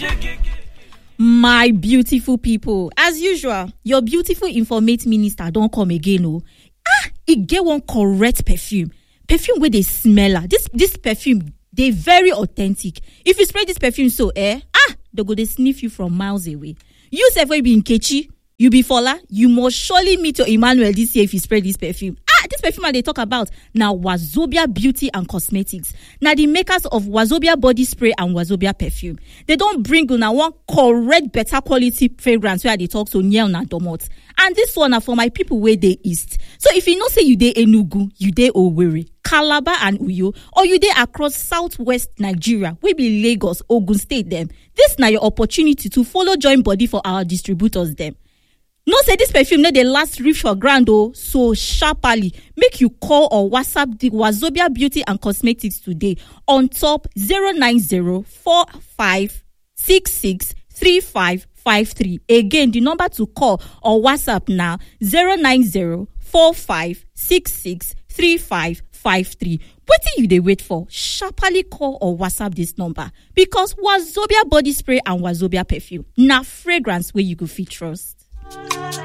my beautiful people as usual your beautiful informate minister don come again o ah e get one correct perfume perfume wey dey smell ah this this perfume dey very authentic if you spray this perfume so eh ah dem go dey sniff you from miles away you sef wey be nkechi you be fola you must surely meet your emmanuel this year if you spray this perfume ah this perfume i dey talk about na wazobia beauty and cosmetics na the makers of wazobia body spray and wazobia perfume dem don bring una one correct better quality fragrance wey i dey talk so near una domot and this one na for my people wey dey east so if you know say you dey enugu you dey owerri calabar and uyo or you dey across southwest nigeria wey be lagos ogun state dem dis na your opportunity to follow join body for our distributors dem know say dis perfume no dey last reach for ground o so sharparly make you call or whatsapp di wazobia beauty and cosmetics today on top 09045663553 again di number to call or whatsapp na 09045663553 wetin you dey wait for sharparly call or whatsapp dis number because wazobia body spray and wazobia perfume na fragrance wey you go fit trust